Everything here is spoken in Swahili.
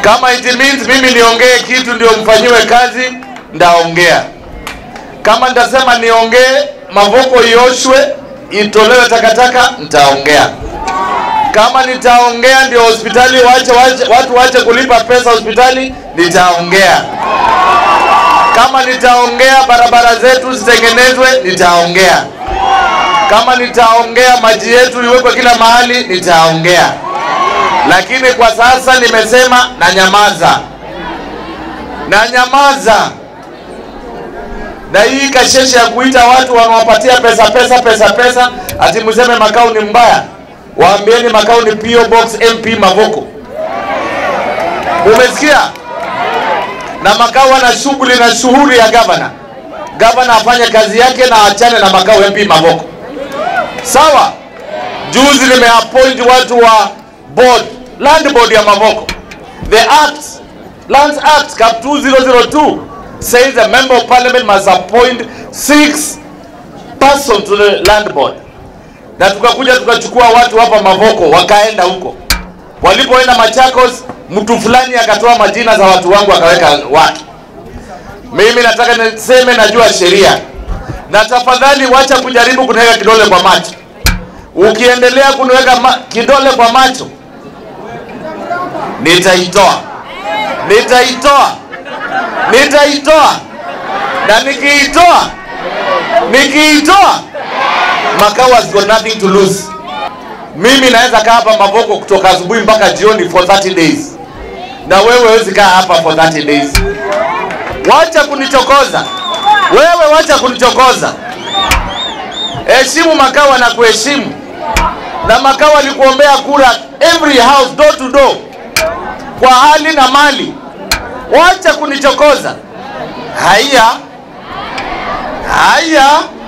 Kama it means mimi niongee kitu ndio mfanyiwe kazi, ndaongea. Kama nitasema niongee Mavoko ioshwe itolewe takataka, nitaongea. Kama nitaongea ndio hospitali wache, wache, watu wache kulipa pesa hospitali, nitaongea. Kama nitaongea barabara zetu zitengenezwe, nitaongea. Kama nitaongea maji yetu iwekwe kila mahali, nitaongea. Lakini kwa sasa nimesema na nyamaza, na nyamaza. Na hii kasheshe ya kuita watu wanawapatia pesa pesa pesa pesa, ati mseme Makau ni mbaya, waambieni Makau ni PO Box MP Mavoko. Umesikia? Na Makau ana shughuli na shughuli ya gavana. Gavana afanye kazi yake na achane na Makau MP Mavoko. Sawa? Juzi nimeappoint watu wa board, land board ya Mavoko. The act, Lands Act Cap 2002 says a member of parliament must appoint six person to the land board. Na tukakuja tukachukua watu hapa Mavoko wakaenda huko. Walipoenda Machakos, mtu fulani akatoa majina za watu wangu akaweka watu. Mimi nataka niseme najua sheria, na tafadhali wacha kujaribu kuniweka kidole kwa macho. Ukiendelea kuniweka ma kidole kwa macho, nitaitoa, nitaitoa, nitaitoa, na nikiitoa, nikiitoa, Makau has got nothing to lose. Mimi naweza kaa hapa Mavoko kutoka asubuhi mpaka jioni for 30 days, na wewe huwezi kaa hapa for 30 days. Wacha kunichokoza wewe, wacha kunichokoza. Heshimu Makau na kuheshimu, na Makau alikuombea kura every house door to door, kwa hali na mali. Wacha kunichokoza. Haya, haya.